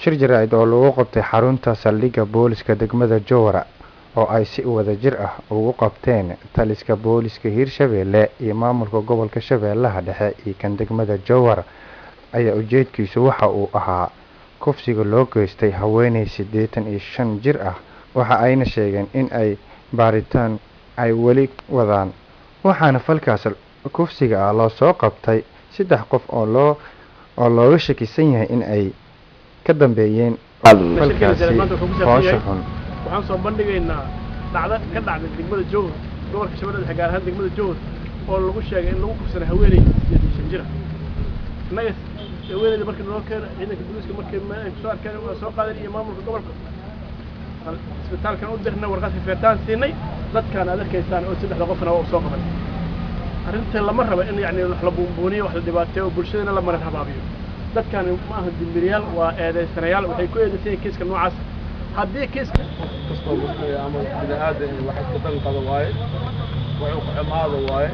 shir jaraa'id oo lagu qabtay xarunta saldhigga booliska degmada jowhara oo ay si wadajir ah ugu qabteen taliska booliska hirshabeelle iyo maamulka gobolka shabeellaha dhexe iyo kan degmada jowhar ayaa ujeedkiisu waxa uu ahaa kufsiga loo geystay haweeney siddeetan iyo shan jir ah waxa ayna sheegeen in ay baaritaan ay weli wadaan waxaana falkaas kufsiga ah loo soo qabtay saddex qof oo loo oo looga shakisan yahay in ay ka dambeeyeen falkaasi hoosha xun waxaan soo bandhigaynaa dhacdo ka dhacday degmada jowhar gobolka shabeellada dhexe gaar ahaan degmada jowhar oo lagu sheegay in lagu kufsana haweeney siddeed iyo shan jira innaga haweeneyda markii naloo keena ciidanka booliiska markii ay kusoo arkeen waa soo qaadeen iyo maamulka gobolka isbitaalkan u dirnay warqad fifeetaan siinay dadkaan aad arkaysaan oo saddexda qofna waa soo qaban arrinta lama rabo in yacni wax la buunbuuniyo wax la dhibaateeyo oo bulshadana la marin habaabiyo dadkaan ma aha dimbiliyaal waa eedaysanayaal waxay ku eedaysan yihiin kiiska noocaas haddii kiiska kastoo muslim ama bini aadan wax isku dan qado waaye wuxuu ku xumaado waaye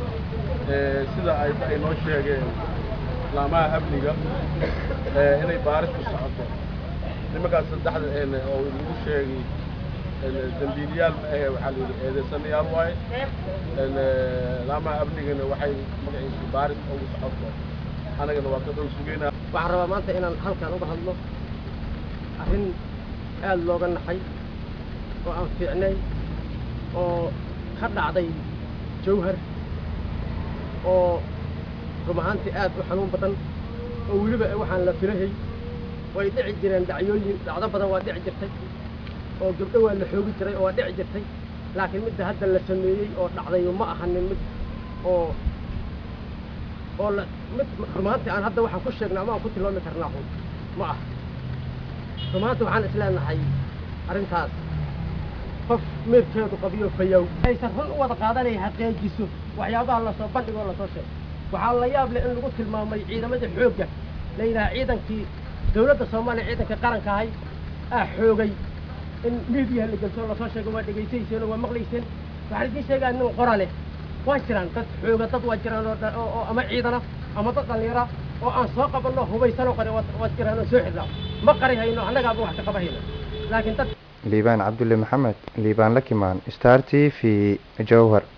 sida ay ay noo sheegeen laamaha amniga inay baaris ku socoto nimankaas saddexda oo lagu sheegay dambiiliyaal ma ahe waxaa la yidhi eedaysanayaal waaye laamaha amnigana waxay magaciisa baaris ugu socoto anagana waa ka dhow sugeynaa waxaan rabaa maanta inaan halkan uga hadlo arrin aada looga naxay oo aan fiicnay oo ka dhacday jawhar oo rum ahaantii aad u xanuun badan oo weliba waxaan la filahay way dhici jireen dhacyooyin dhacdo badan waa dhici jirtay oo gabdho waa la xoogi jiray oo waa dhici jirtay laakiin midda hadda la sameeyey oo dhacday ma ahanin mid oo oo la mid rumaantii aan hadda waxaan ku sheegnay ama aan ku tilmaami karnaa xun ma aha rumaantii waxaan isleenahay arrintaas qof meerkeedu qabiyo fayow aysan run u wada qaadanay xaqiijiso waxyaabaha lasoo bandhigoo lasoo sheego waxaa la yaab leh in lagu tilmaamay ciidamadii xoogga la yidhaha ciidankii dawladda soomaaliya ciidanka qaranka ahay ah xoogay in miidiyaha la gelso lasoo sheego waa dhegaysayseen oo waa maqlayseen waxaan idiin sheegaa nin qora leh waa jiraan dad xooga dad waa jiraan oo ama ciidana ama dad dhallinyara oo aan soo qabanno hubaysanoo qore waa jiraan oo soo xirnaa ma qari hayno annagaaba wax ka qaba hayno laakiin dad liibaan cabdulle maxamed liibaan lakimaan star t v jowhar